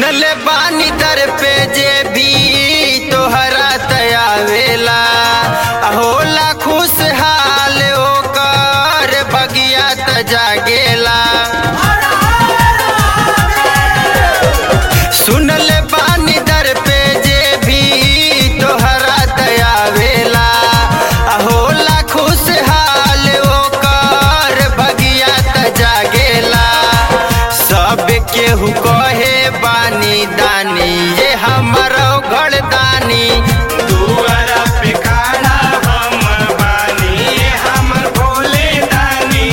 सुनले बानी दर पे जे भी तोहरा तयावेला होला खुशहाल ओकर बगिया त जागेला सुनले बानी दर पे जे भी तोहरा तयावेला होला खुशहाल ओकर बगिया त जागेला सब केहू कहे बानी दानी ये हमारो घर दानी दुआरा पे खड़ा हम बानी हमर भोले दानी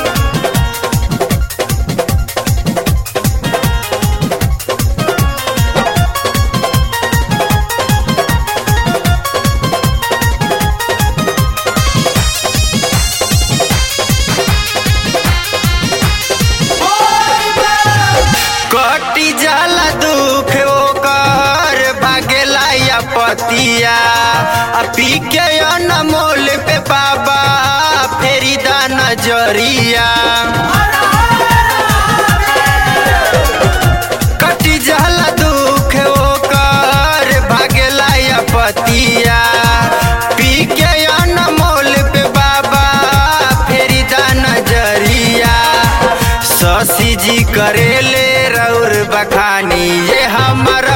कटी जाला दुख ओकर भागेला या पतिया आ पी के अनमोल पे बाबा फेरी दा नजरिया कटी जाला दुख ओकर भागेला या पतिया पी के अनमोल पे बाबा फेरी दा नजरिया शशि जी करेले रौर बखानी ये हमर